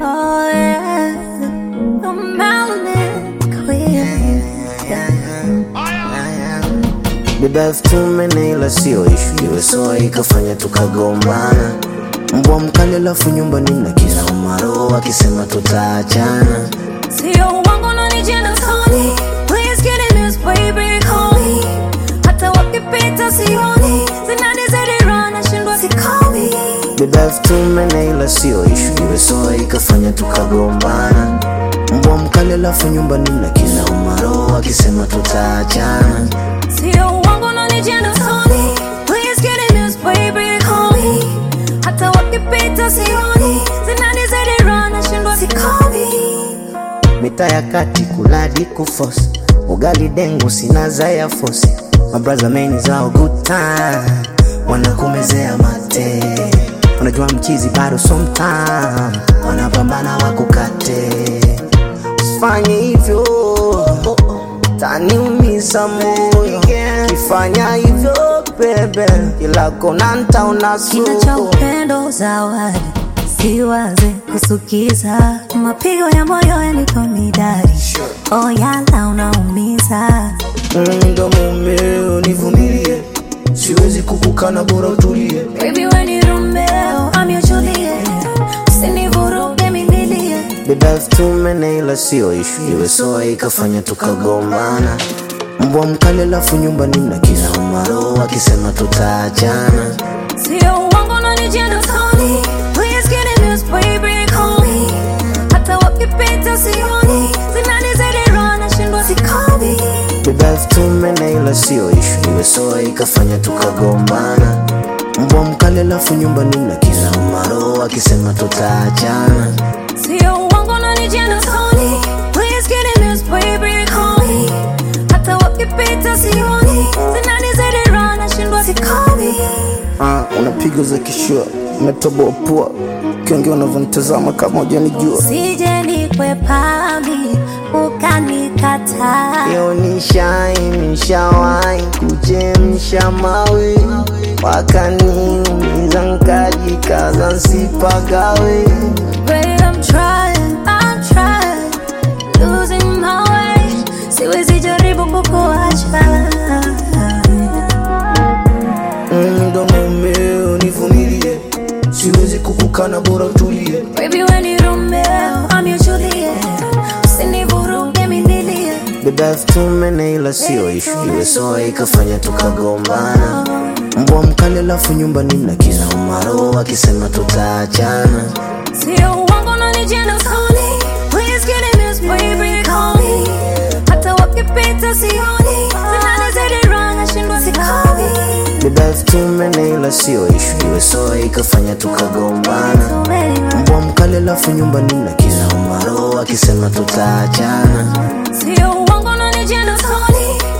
Oh yeah, the melanin queen. Beba elfu tumene ila sio ishu, iwe soa ikafanya tukagombana. Mbwa mkali alafu nyumbani na kila umaro akisema tutaachana. Sio uongo unanijenda usoni. Please get in this baby, call me. Hata wakipita sioni. Zinanizidi roho nashindwa sikomi. Beba elfu tumene ila sio ishu, iwe soa ikafanya tukagombana. Mbwa mkali alafu nyumbani na kila umaro akisema tutaachana. Sio uongo unanijenda usoni. Please get in this baby, call me. Hata wakipita sioni. Zinanizidi roho nashindwa sikomi. Mita ya kati kuladi kufosi ugali dengu sina za ya fosi mabraza meni zao good time wanakumezea mate unajua mchizi bado sometime wanapambana wakukate usifanye hivyo taniumisa moyo kifanya hivyo bebe kila kona ntaona Kina cha suku upendo zawadi, siwaze kusukiza, mapigo ya moyo yanipa midari, oh yala unaumiza, Mm, ndo mumeo nivumilie siwezi kukukana bora utulie baby we ni Romeo, I'm your Juliet, usinivuruge minilie, Beba elfu tumene ila sio ishu, iwe soa ikafanya tukagombana. Mbwa mkali alafu nyumbani na kila umaro akisema tutaachana. sio uongo unanijenda usoni, please get in this baby, call me, hata wakipita sioni, zinanizidi roho nashindwa sikomi. Beba elfu tumene ila sio ishu, iwe soa ikafanya tukagombana. Mbwa mkali alafu nyumbani na kila umaro akisema tutaachana. Sio uongo unanijenda usoni. Please get in this baby, call me. Hata wakipita sioni. Zinanizidi roho nashindwa sikomi. Ah, unapiga za kishua, umetoboa pua, ukiongea unavyonitazama kama hujanijua. Sije nikwepami ukanikataa. Yo nishai nishawai kuchemsha mawe wakaniumiza nkajikaza nsipagawe Babe, I'm trying, I'm trying. Losing my way. Siwezi jaribu kukuacha. Mm, ndo mumeo nivumilie siwezi kukukana bora utulie Baby, we ni Romeo, I'm your Juliet. Usinivuruge minilie. beba elfu tumene ila sio ishu iwe soa ikafanya tukagombana mbwa mkali alafu nyumbani na kila umaro akisema tutaachana Sio uongo unanijenda usoni. Please get in this baby, call me. Hata wakipita sioni. Zinanizidi roho nashindwa sikomi. beba elfu tumene ila sio ishu iwe soa ikafanya tukagombana So many rounds. mbwa mkali alafu nyumbani na kila umaro akisema tutaachana Sio uongo unanijenda usoni.